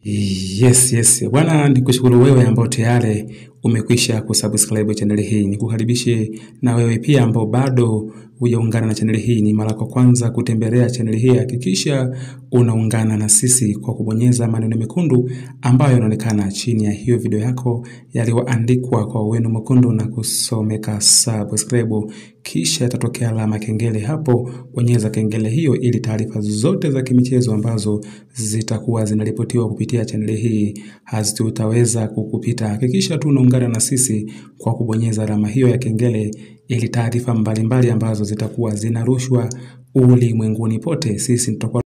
Yes, yes. Bwana nikushukuru wewe ambao tayari umekwisha kusubscribe channel hii. Nikukaribishe na wewe pia ambao bado hujaungana na channel hii. Ni mara kwa kwanza kutembelea channel hii, hakikisha unaungana na sisi kwa kubonyeza maneno mekundu ambayo yanaonekana chini ya hiyo video yako yaliyoandikwa kwa wino mwekundu na kusomeka subscribe, kisha itatokea alama kengele hapo. Bonyeza kengele hiyo ili taarifa zote za kimichezo ambazo zitakuwa zinaripotiwa kupitia chaneli hii hazitaweza kukupita. Hakikisha tu unaungana na sisi kwa kubonyeza alama hiyo ya kengele ili taarifa mbalimbali ambazo zitakuwa zinarushwa ulimwenguni pote sisi tutakuwa